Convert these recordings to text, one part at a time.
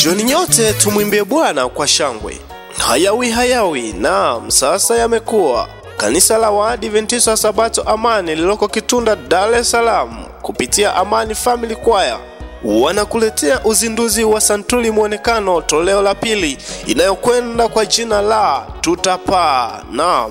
Njoni nyote tumwimbie Bwana kwa shangwe. Hayawi hayawi, naam, sasa yamekuwa. Kanisa la Waadventista wa Sabato Amani lililoko Kitunda, Dar es Salaam, kupitia Amani Family Choir wanakuletea uzinduzi wa Santuri Mwonekano toleo la pili inayokwenda kwa jina la Tutapaa. Naam,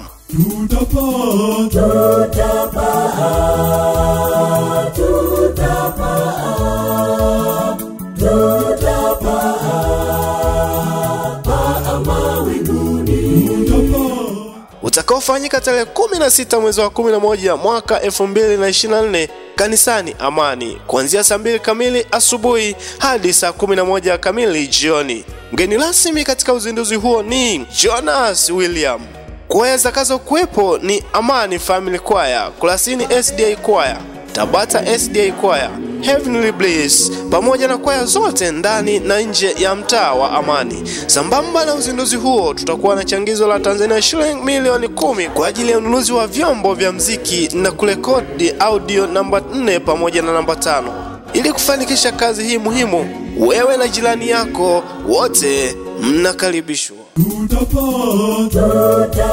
utakaofanyika tarehe 16 mwezi wa 11 mwaka 2024 kanisani Amani kuanzia saa mbili kamili asubuhi hadi saa 11 kamili jioni. Mgeni rasmi katika uzinduzi huo ni Jonas William. Kwaya zitakazokuwepo ni Amani Family Choir, Kurasini SDA Choir, Tabata SDA Choir, Heavenly Bliss pamoja na kwaya zote ndani na nje ya mtaa wa Amani. Sambamba na uzinduzi huo, tutakuwa na changizo la Tanzania shilingi milioni kumi kwa ajili ya ununuzi wa vyombo vya mziki na kurekodi audio namba 4 pamoja na namba tano. Ili kufanikisha kazi hii muhimu, wewe na jirani yako wote mnakaribishwa. Tutapata